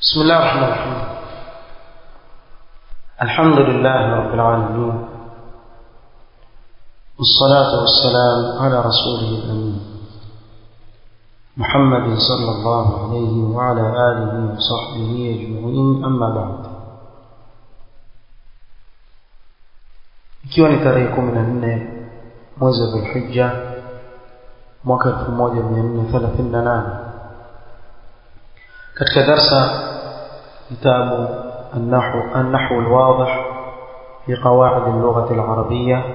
بسم الله الرحمن الرحيم الحمد لله رب العالمين والصلاة والسلام على رسوله الأمين محمد صلى الله عليه وعلى آله وصحبه أجمعين أما بعد ikiwa ni tarehe kumi na nne mwezi wa dhulhija mwaka elfu moja mia nne thelathini na nane katika darsa kitabu النحو النحو الواضح في قواعد اللغة العربية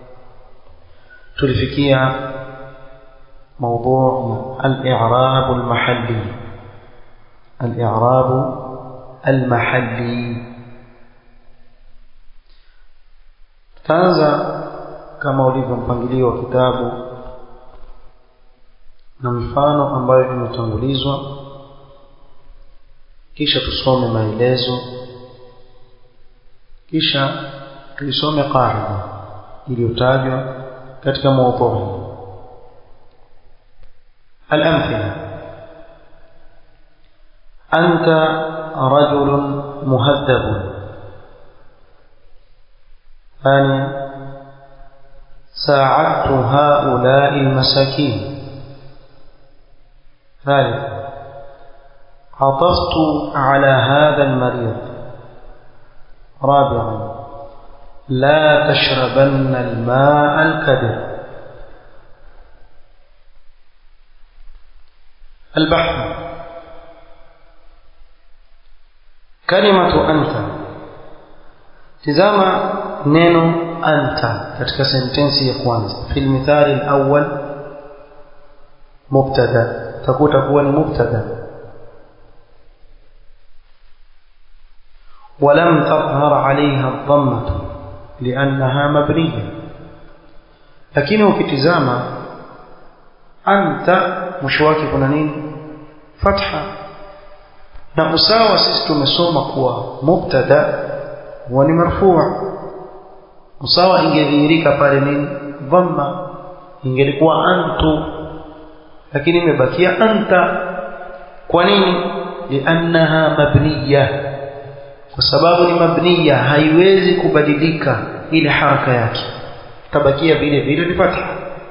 تلفكية موضوع الإعراب المحلي الإعراب المحلي tutaanza kama ulivyo mpangilio wa kitabu na mfano ambayo imetangulizwa kisha tusome maelezo kisha tuisome qaida iliyotajwa katika mawdhui الأمثلة أنت رجل مهذب ثانيا ساعدت هؤلاء المساكين ثالثا عطفت على هذا المريض رابعا لا تشربن الماء الكدر البحث كلمة أنت تزام نينو أنت katika sentensi ya kwanza في المثال الأول مبتدا تكون تكون مبتدا ولم تظهر عليها الضمة لأنها مبنية lakini ukitizama anta mwisho wake kuna nini fatha na usawa sisi tumesoma kuwa mubtada huwa ni marfua usawa ingedhihirika pale nini dhamma ingelikuwa antu lakini imebakia anta kwa nini liannaha mabniya kwa sababu ni mabniya haiwezi kubadilika ile haraka yake tabakia vile vile ni fatha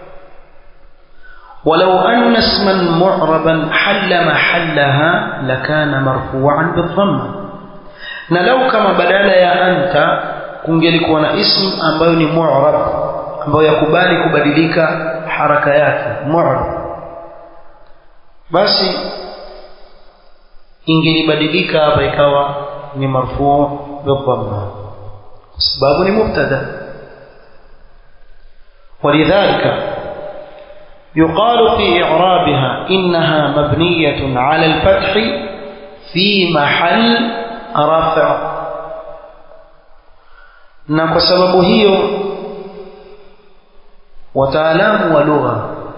ولو أن اسما معربا حل محلها لكان مرفوعا بالضمة نلو كما بدل يا أنت kungelikuwa na ism ambayo ni mu'rab ambayo yakubali kubadilika haraka yake mu'rab basi ingelibadilika hapa ikawa ni marfuu bidhamma kwa sababu ni mubtada ولذلك يقال في إعرابها إنها مبنية على الفتح في محل رفع na kwa sababu hiyo wataalamu wa lugha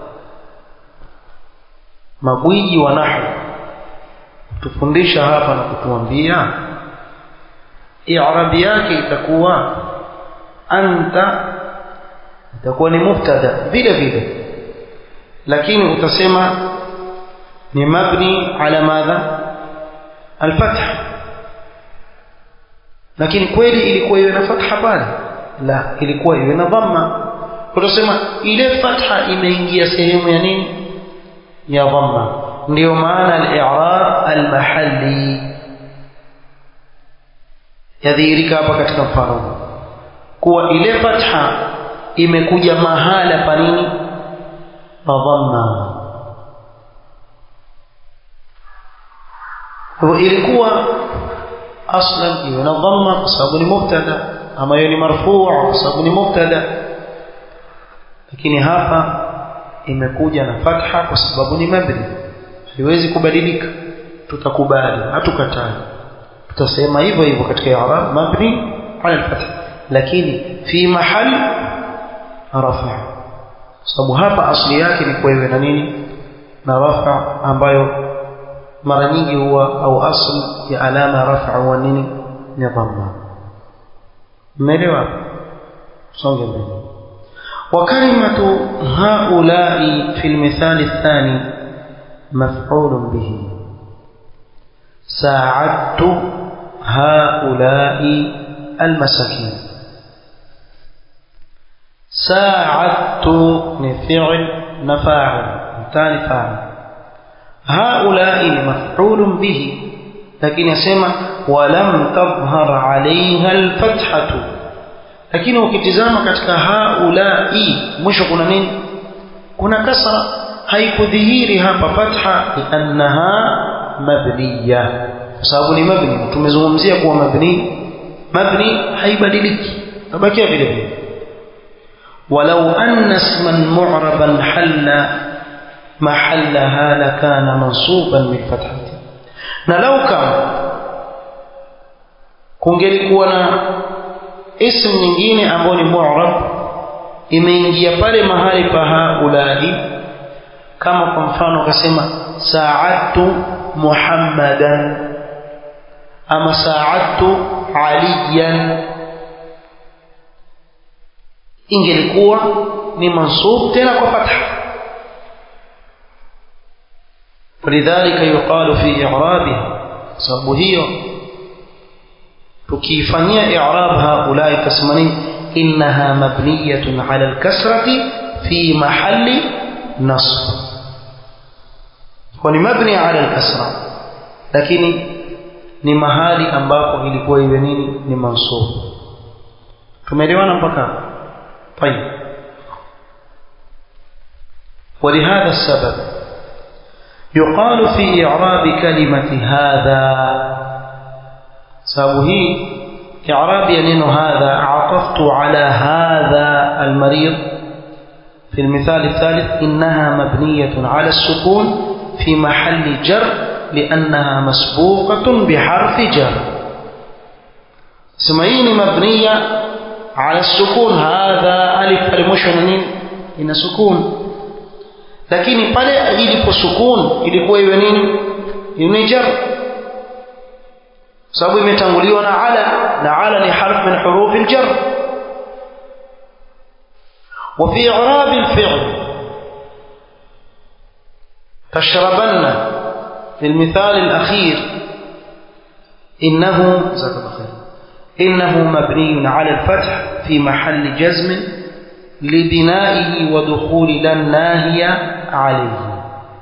magwiji wa nahwu tufundisha hapa na kutuambia i'rabi yake itakuwa anta itakuwa ni mubtada vile vile lakini utasema ni mabni ala madha alfath lakini kweli ilikuwa iwe na fatha pale la ilikuwa iwe na dhamma utasema ile fatha imeingia sehemu ya nini ya dhamma ndio maana al-i'rab al-mahalli yadhihirika hapa katika mfano kuwa ile fatha imekuja mahala pa nini pa dhamma kwa ilikuwa aslan iwe na dhamma kwa sababu ni mubtada ama hiyo ni marfuu kwa sababu ni mubtada lakini hapa imekuja na fatha kwa sababu ni mabni haiwezi kubadilika tutakubali hatukatai tutasema hivyo hivyo katika i'rab mabni ala al-fath lakini fi mahal rafa sababu hapa asli yake ni kwa iwe na nini na rafa ambayo mara nyingi huwa au asl ya alama rafa huwa nini ni dhamma umeelewa songe mbele وكلمة هؤلاء في المثال الثاني مفعول به ساعدت هؤلاء المساكين ساعدت نفعل نفاعل ثاني فاعل هؤلاء مفعول به لكن يسمى ولم تظهر عليها الفتحة lakini ukitizama katika haulai mwisho kuna nini kuna kasra haikudhihiri hapa fatha liannaha mabniya kwa sababu ni mabni tumezungumzia kuwa mabni mabni haibadiliki tabakia vile vile ولو أن اسما معربا حل محلها لكان منصوبا بالفتحة نلو كان kungelikuwa na ism nyingine ambayo ni mu'rab imeingia pale mahali pa haulai kama kwa mfano akasema sa'adtu muhammadan ama sa'adtu aliyan ingelikuwa ni mansub tena kwa fatha ولذلك يقال في إعرابها sababu hiyo tukiifanyia i'rab haulai tasmani innaha mabniyatun ala al-kasrati fi mahalli nasb kwa ni mabni ala al-kasra lakini ni mahali ambapo ilikuwa iwe nini ni mansub tumeelewana mpaka طيب ولهذا السبب يقال في إعراب كلمة هذا سبب هي إعراب ينين هذا عطفت على هذا المريض في المثال الثالث إنها مبنية على السكون في محل جر لأنها مسبوقة بحرف جر سمعين مبنية على السكون هذا ألف المشهر نين إن سكون lakini pale ilipo sukun ilikuwa iwe nini ni jar sababu imetanguliwa na ala na ala ni harf min huruf aljar وفي إعراب الفعل تشربن في المثال الأخير إنه جزاك الله خير إنه مبني على الفتح في محل جزم لبنائه ودخول لا الناهية عليه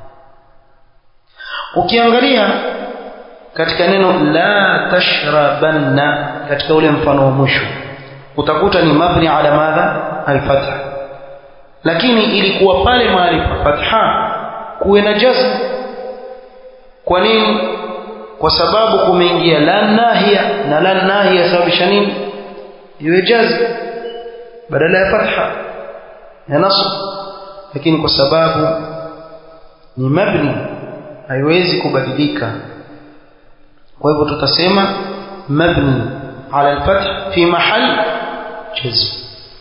ukiangalia katika neno la tashrabanna katika ule mfano wa mwisho utakuta ni mabni ala madha alfatha lakini ilikuwa pale mahali pa fatha kuwe na jazm kwa nini kwa sababu kumeingia la nahia na la nahia sababisha nini iwe jazm badala ya fatha ya nasb lakini kwa sababu ni mabni haiwezi kubadilika kwa hivyo tutasema mabni ala al-fath fi mahal jazm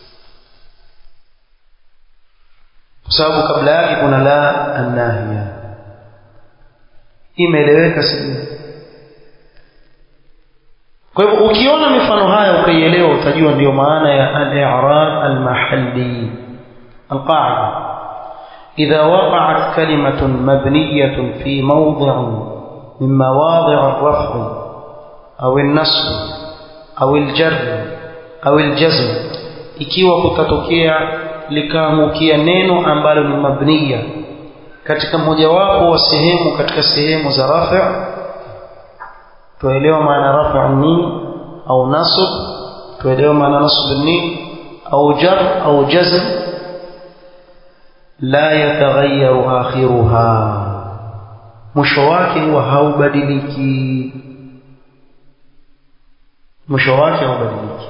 kwa sababu kabla yake kuna la an-nahiya imeeleweka sivyo kwa hivyo ukiona mifano haya ukaielewa utajua ndiyo maana ya al-i'rab al-mahalli al-qa'ida إذا وقعت كلمة مبنية في موضع من مواضع الرفع أو النصب أو الجر أو الجزم ikiwa kutatokea likaangukia neno ambalo ni mabniya katika mojawapo wa sehemu katika sehemu za rafi' tuelewa maana rafi' nini au nasb tuelewa maana nasb nini au jar au jazm la yataghayyaru akhiruha mwisho wake huwa haubadiliki mwisho wake haubadiliki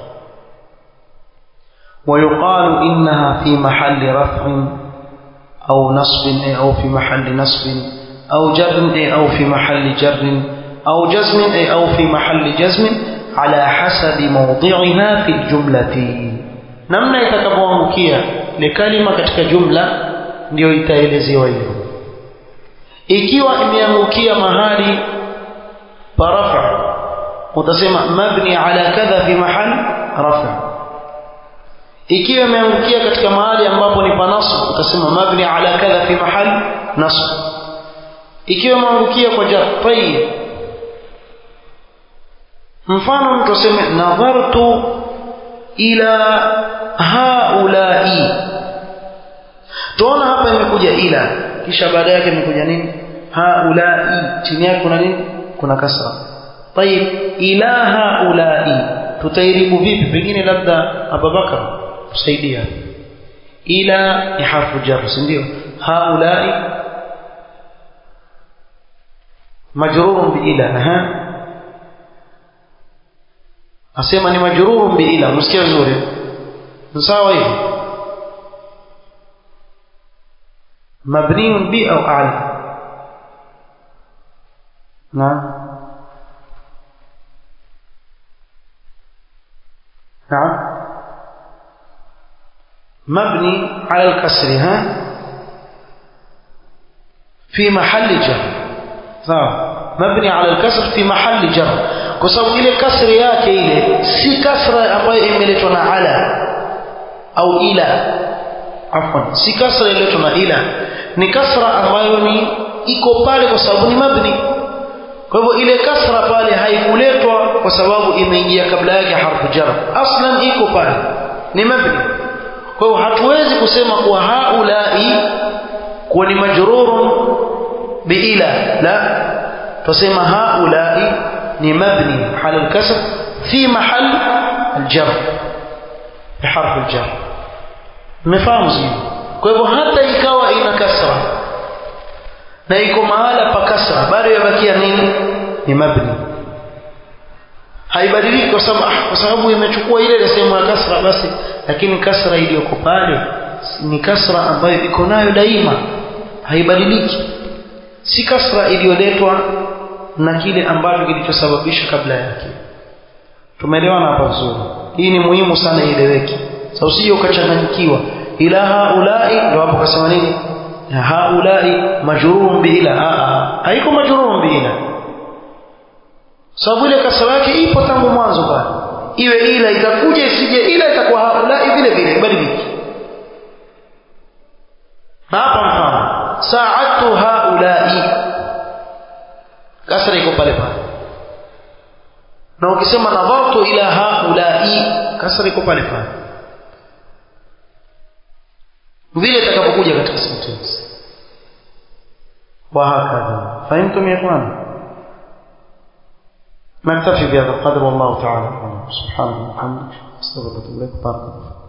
ويقال إنها في محل رفع أو نصب أو في محل نصب أو جر أو في محل جر أو جزم أو في محل جزم على حسب موضعها في الجملة نمنا يتكبوانكيا لكلمة katika jumla ndio itaelezewa hivyo ikiwa imeangukia mahali pa rafa utasema mabni ala kadha fi mahal rafa ikiwa imeangukia katika mahali ambapo ni pa nasb utasema mabni ala kadha fi mahal nasb ikiwa imeangukia kwa jar tayyib mfano mtu aseme nadhartu ila haulai tuona hapa imekuja ila kisha baada yake imekuja nini haulai chini yake kuna nini kuna kasra طيب ila haulai tutairibu vipi pengine labda Abubakar tusaidia ila ni harfu jar si ndio haulai majrurun bi ila aha asema ni majrurun bi ila msikia vizuri sawa hivi مبني ب أو أعلى نعم نعم مبني على الكسر ها في محل جر sawa mabni ala alkasr fi mahalli jar kwa sababu ile kasri yake ile si kasra ambayo imeletwa na ala au ila afwan si kasra ililetwa na ila ni kasra ambayo ni iko pale kwa sababu ni mabni kwa hivyo ile kasra pale haikuletwa kwa sababu imeingia kabla yake harfu jar aslan iko pale ni mabni kwa hivyo hatuwezi kusema kuwa haulai kuwa ni majrurun بإلى لا تسمى هؤلاء مبني على الكسر في محل الجر بحرف الجر مفهوم زين kwa hivyo hata ikawa ina kasra na iko mahala pa kasra bado yabakia nini ni mabni haibadiliki kwa sababu kwa sababu imechukua ile sehemu ya kasra basi lakini kasra iliyoko pale ni kasra ambayo iko nayo daima haibadiliki si kasra iliyoletwa na kile ambacho kilichosababisha kabla yake tumeelewana hapa vizuri hii ni muhimu sana ieleweke sasa usije ukachanganyikiwa ila haulai ndio hapo kasema nini haulai majrurun bi ila haiko majrurun bi ila sababu ile kasra yake ipo tangu mwanzo pale iwe ila itakuja isije ila itakuwa haulai vile vile badiliki na hapa mfano saatu haulai kasra iko pale pale na ukisema nadhartu ila haulai kasra iko pale pale vile itakapokuja katika sentence وهكذا فهمتم يا اخوان نكتفي بهذا القدر والله تعالى سبحانه وبحمده استغفر الله بارك الله